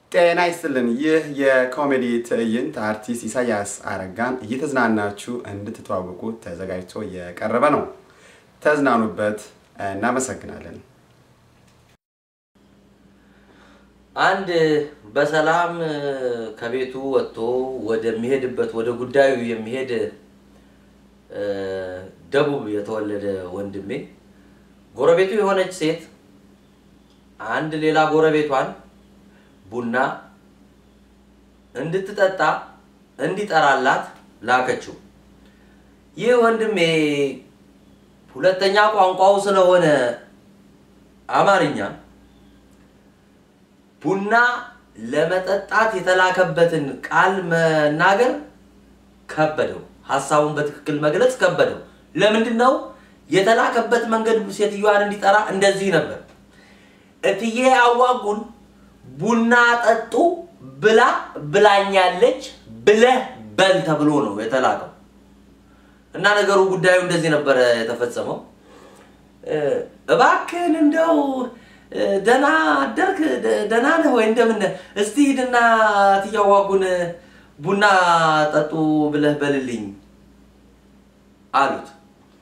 ጤና ይስጥልን። ይህ የኮሜዲ ትዕይንት አርቲስት ኢሳያስ አረጋን እየተዝናናችሁ እንድትተዋወቁ ተዘጋጅቶ የቀረበ ነው። ተዝናኑበት። እናመሰግናለን። አንድ በሰላም ከቤቱ ወጥቶ ወደሚሄድበት ወደ ጉዳዩ የሚሄድ ደቡብ የተወለደ ወንድሜ ጎረቤቱ የሆነች ሴት አንድ ሌላ ጎረቤቷን ቡና እንድትጠጣ እንዲጠራላት ላከችው። ይህ ወንድሜ ሁለተኛ ቋንቋው ስለሆነ አማርኛ ቡና ለመጠጣት የተላከበትን ቃል መናገር ከበደው። ሀሳቡን በትክክል መግለጽ ከበደው። ለምንድን ነው የተላከበት መንገድ ሴትዮዋን እንዲጠራ እንደዚህ ነበር። እትዬ አዋጉን ቡና ጠጡ ብላ ብላኛለች ብለህ በል ተብሎ ነው የተላከው። እና ነገሩ ጉዳዩ እንደዚህ ነበረ የተፈጸመው። እባክህን እንደው ደህና አደርክ፣ ደህና ነህ ወይ? እንደምን እስቲ ሂድና እትዬ አዋጉን ቡና ጠጡ ብለህ በልልኝ አሉት።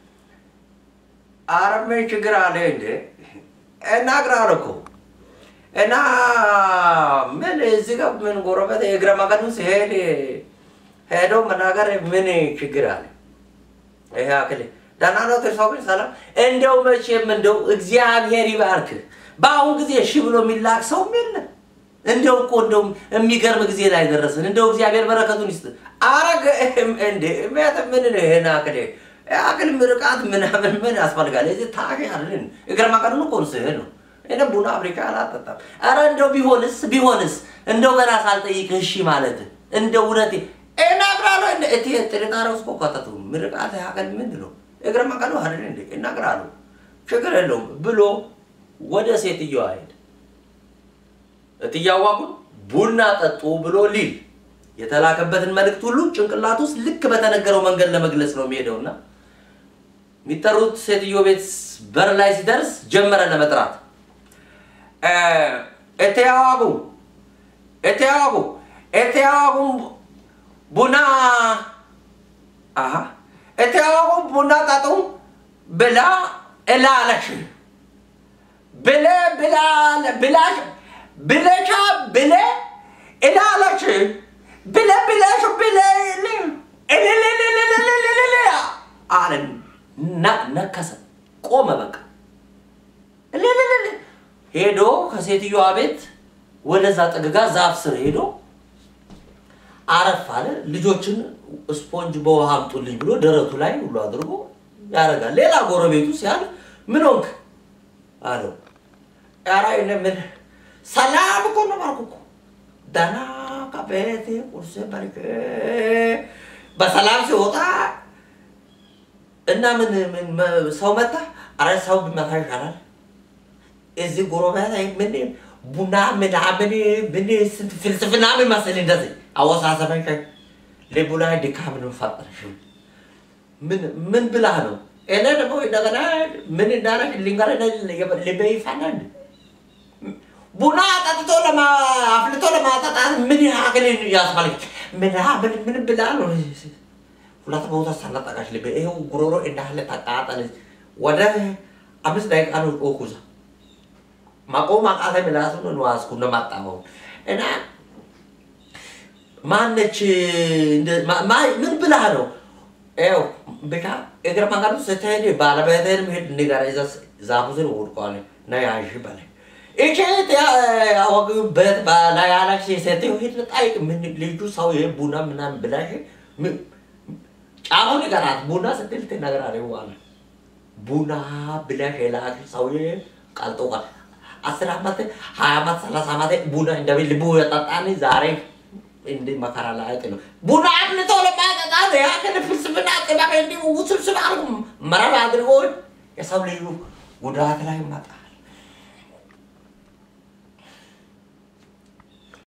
ኧረ ምን ችግር አለ እንዴ? እናግራለሁ እኮ እና ምን እዚህ ጋር ምን ጎረቤት የእግረ መንገዱን ሲሄድ ሄዶ መናገር ምን ችግር አለ? ይሄ አክል ደህና ነው ሰው ግን ሰላም። እንደው መቼም እንደው እግዚአብሔር ይባርክ። በአሁን ጊዜ እሺ ብሎ የሚላክ ሰውም የለም። እንደው እኮ እንደው የሚገርም ጊዜ ላይ ደረስን። እንደው እግዚአብሔር በረከቱን ይስጥ። አረገ እንዴ ምን ምን ነው ይሄን አክል አክል ምርቃት ምናምን ምን ያስፈልጋል? እዚህ ታሽ አለን እግረ መንገዱን እኮ ስሄድ ነው እኔ ቡና አፍሪካ አላጠጣም። አረ እንደው ቢሆንስ ቢሆንስ እንደው ገና ሳልጠይቅህ እሺ ማለት እንደው እውነቴ እናግራለሁ። እንደ እቲ ጥርጣሬ ውስጥ እኮ ከተቱ ምርቃት ያቀል ምንድን ነው እግረ መንገዱ አይደል እንዴ እናግራለሁ፣ ችግር የለውም ብሎ ወደ ሴትዮዋ ሄደ። እትዬ አዋጉን ቡና ጠጡ ብሎ ሊል የተላከበትን መልእክት ሁሉ ጭንቅላት ውስጥ ልክ በተነገረው መንገድ ለመግለጽ ነው የሚሄደውና የሚጠሩት ሴትዮ ቤት በር ላይ ሲደርስ ጀመረ ለመጥራት እትዬ አዋጉ እትዬ አዋጉ እትዬ አዋጉ ቡና አሀ እትዬ አዋጉ ቡና ጠጡ ብላ እላለሽ ብለ ብላ ብላሽ ብለሻ ብለ እላለሽ ብለ ብለሽ ብለ አለ ነከሰ፣ ቆመ። በቃ ሄዶ ከሴትዮዋ ቤት ወደዛ ጥግጋ ዛፍ ስር ሄዶ አረፍ አለ። ልጆችን ስፖንጅ በውሃ አምጡልኝ ብሎ ደረቱ ላይ ሁሉ አድርጎ ያደርጋል። ሌላ ጎረቤቱ ሲያልፍ ምን ሆንክ አለው። ኧረ እኔ ምን ሰላም እኮ ነው አልኩ እኮ ደህና ከቤቴ ቁርስ በልቼ በሰላም ሲወጣ እና ምን ምን ሰው መታ? አረ ሰው ቢመታ ይሻላል። እዚህ ጎረቤት ላይ ምን ቡና ምናምን ምን ስንት ፍልስፍና ምን መሰለኝ እንደዚህ አወሳሰበኝ። ልቡ ላይ ድካም ነው ፈጠረሽ። ምን ምን ብላ ነው? እኔ ደግሞ እንደገና ምን እንዳረግ ልንገርህ፣ ልቤ ይፋናል። ቡና ጠጥቶ አፍልቶ ለማጠጣት ምን ያክል ያስፈልግ? ምናምን ምን ብላ ነው? ሁለት ቦታ ሰነጠቃች ልቤ። ይኸው ጉሮሮ እንዳለ ተቃጠለ። ወደ አምስት ደቂቃ ነው ጮኩዛ ማቆም አቃተ። ምላሱን ነው ዋስኩ ነው ማጣመው እና ማነች ምን ብላ ነው? ይኸው ብቻ እግረ መንገዱ ስትሄድ ባለቤትህን መሄድ ንገራ። እዛ ዛፉ ስር ወድቋል እና ያዥ በላይ ይቺ ያወግበት ላይ ያላሽ ሴትዮ ሄድ ጠይቅ። ምን ልጁ ሰው ይሄ ቡና ምናምን ብላሽ ጫፉን ይቀራት ቡና ስትል ትነግራለች። በኋላ ቡና ብላሽ የላክ ሰውዬ ቀልጦ ቀር አስር ዓመት ሀያ ዓመት ሰላሳ ዓመት ቡና እንደቤት ልቡ የጠጣን ዛሬ እንደ መከራ ላይ ነው። ቡና አፍልቶ ለማጠጣት ያክል ፍልስፍና ጥበብ እንዲህ ውስብስብ አድርጎ መረብ አድርጎ የሰው ልዩ ጉዳት ላይ መጣ።